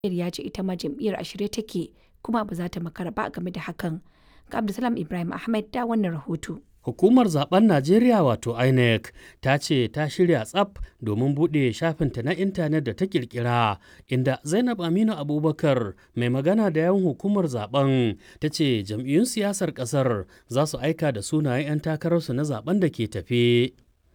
ya ce ita ma jam'iyyar a shirye take kuma ba za ta makara ba game da hakan. Ga Abdulsalam Ibrahim Ahmed da wannan rahoto. Hukumar zaben Najeriya wato INEC ta ce ta shirya tsaf domin buɗe shafinta na intanet da ta kirkira inda Zainab Aminu Abubakar mai magana da yawan hukumar zaben ta ce jam'iyyun siyasar ƙasar za su aika da sunayen 'yan takararsu na zaben da ke tafe.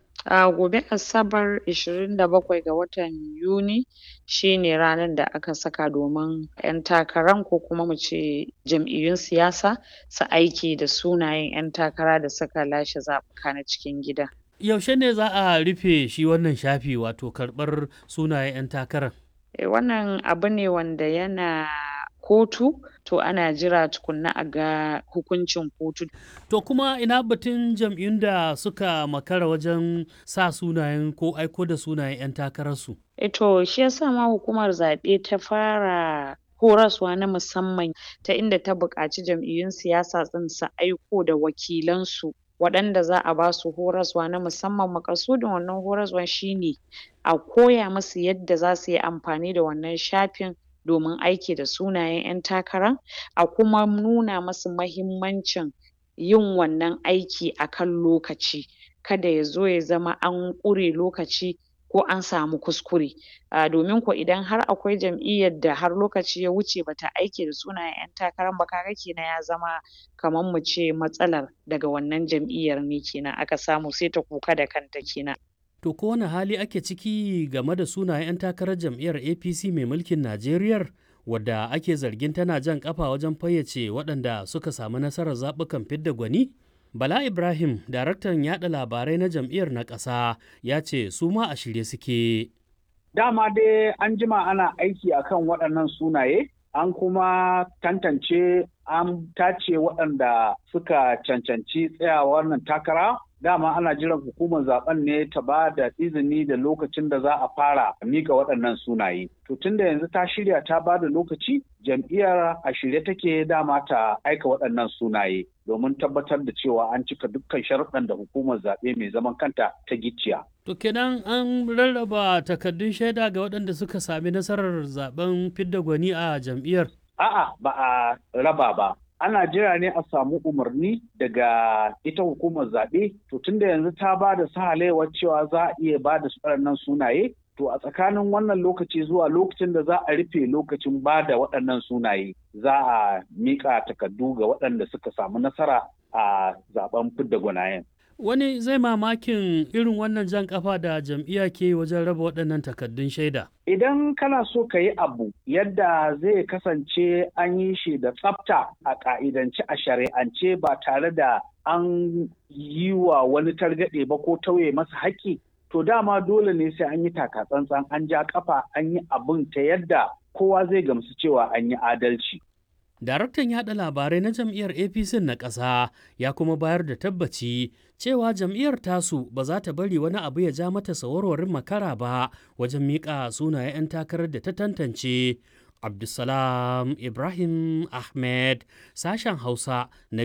A gobe Asabar 27 ga watan Yuni shi ne ranar da aka saka domin 'yan takaran ko kuma mu ce jam'iyyun siyasa su aiki da sunayen 'yan takara da suka lashe zaɓuka na cikin gida. Yaushe ne za a rufe shi wannan shafi wato karɓar sunayen 'yan takarar? Eh, wannan abu ne wanda yana kotu to ana jira tukunna a ga hukuncin kotu. To kuma ina batun jam'iyyun da suka makara wajen sa sunayen ko aiko da sunayen 'yan takararsu? E to shi yasa ma hukumar zaɓe ta fara horaswa na musamman ta inda ta buƙaci jam'iyyun siyasa ɗin su aiko da wakilansu waɗanda za a ba su horaswa na musamman maƙasudin wannan horaswan shi ne a koya musu yadda za su yi amfani da wannan shafin domin aiki da sunayen 'yan takara a kuma nuna musu mahimmancin yin wannan aiki a kan lokaci kada ya zo ya zama an ƙure lokaci ko an samu kuskure a domin ko idan har akwai jam'iyyar da har lokaci ya wuce bata aiki da sunayen 'yan takaran ba ka ga kenan ya zama kaman mu ce matsalar daga wannan jam'iyyar ne kenan aka samu sai ta kuka da kanta kenan. To ko wani hali ake ciki game da sunayen 'yan takarar jam'iyyar APC mai mulkin Najeriya wadda ake zargin tana jan kafa wajen fayyace waɗanda suka samu nasarar zaɓukan fidda gwani? Bala Ibrahim, daraktan yaɗa labarai na jam'iyyar na ƙasa, ya ce su ma a shirye suke. Dama dai an jima ana aiki akan waɗannan sunaye, an kuma tantance an tace waɗanda suka cancanci tsayawa wannan takara dama ana jiran hukumar zaben ne ta ba da izini da lokacin da za a fara mika waɗannan sunaye. To tunda yanzu ta shirya ta ba da lokaci jam'iyyar a shirye take dama ta aika waɗannan sunaye domin tabbatar da cewa an cika dukkan sharuɗan da hukumar zaɓe mai zaman kanta ta gicciya. To kenan an rarraba takardun shaida ga waɗanda suka sami nasarar zaben fidda gwani a jam'iyyar? A'a ba a raba ba. ana jira ne a samu umarni daga ita hukumar zaɓe to tunda yanzu ta ba da sahalewar cewa za a iya ba da waɗannan sunaye to a tsakanin wannan lokaci zuwa lokacin da za a rufe lokacin ba da waɗannan sunaye za a miƙa takardu ga waɗanda suka samu nasara a zaben fidda gwanayen. Wani zai mamakin irin wannan jan kafa da jam'iyya ke wajen raba waɗannan takardun shaida. Idan kana so ka yi abu yadda zai kasance an yi shi da tsafta a ƙa'idance a shari'ance ba tare da an yi wa wani targaɗe ba ko tauye masa haƙƙi, to dama dole ne sai an yi takatsantsan an ja kafa an yi abin ta yadda kowa zai gamsu cewa an yi adalci. Daraktan yaɗa labarai na jam'iyyar APC na ƙasa ya kuma bayar da tabbaci cewa jam'iyyar tasu ba za ta bari wani abu ya ja mata sawarwarin makara ba wajen miƙa sunayen 'yan takarar da ta tantance. Abdulsalam Ibrahim Ahmed sashen Hausa na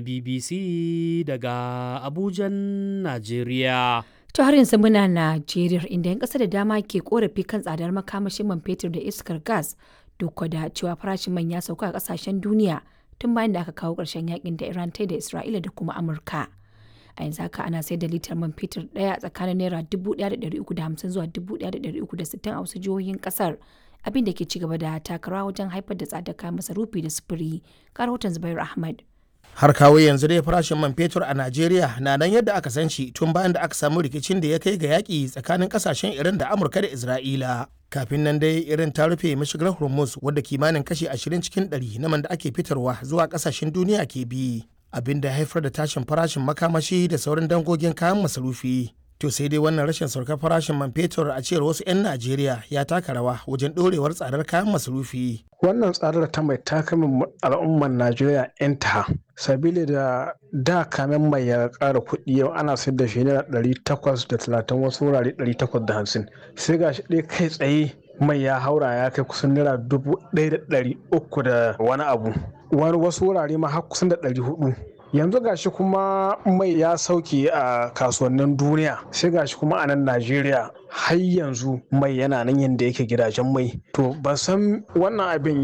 BBC daga Abujan, Najeriya. To har yanzu muna Najeriya inda 'yan ƙasa da dama ke korafi kan tsadar makamashin man fetur da iskar gas duk da cewa farashin man ya sauka a kasashen duniya tun bayan da aka kawo ƙarshen yakin da Iran ta da Isra'ila da kuma Amurka. A yanzu haka ana sayar da litar man fetur ɗaya tsakanin naira 1,350 zuwa 1,360 a wasu jihohin ƙasar abin da ke ci gaba da takarawa wajen haifar da tsadar kayan masarufi da sufuri. Ga rahoton Zubair Ahmad. har kawo yanzu dai farashin man fetur a Najeriya na nan yadda aka san shi tun bayan da aka samu rikicin da ya kai ga yaƙi tsakanin ƙasashen Iran da Amurka da Isra'ila. Kafin nan dai irin ta rufe mashigar Hormuz wadda kimanin kashi 20 cikin 100 na man da ake fitarwa zuwa ƙasashen duniya ke bi. Abin da haifar da tashin farashin makamashi da sauran dangogin kayan masarufi. To sai dai wannan rashin saukar farashin man fetur a cewar wasu 'yan Najeriya ya taka rawa wajen ɗorewar tsadar kayan masarufi. Wannan tsadar ta mai takamin al'ummar Najeriya 'yanta sabili da da kamen mai ya ƙara kuɗi yau ana sayar da shi naira ɗari takwas da talatin wasu wurare ɗari takwas da hamsin sai ga shi ɗaya kai tsaye mai ya haura ya kai kusan naira dubu ɗaya da ɗari uku da wani abu wani wasu wurare ma har kusan da ɗari hudu yanzu gashi kuma mai ya sauke a kasuwannin duniya sai gashi kuma a nan najeriya har yanzu mai yana nan yadda yake gidajen mai to ban san wannan abin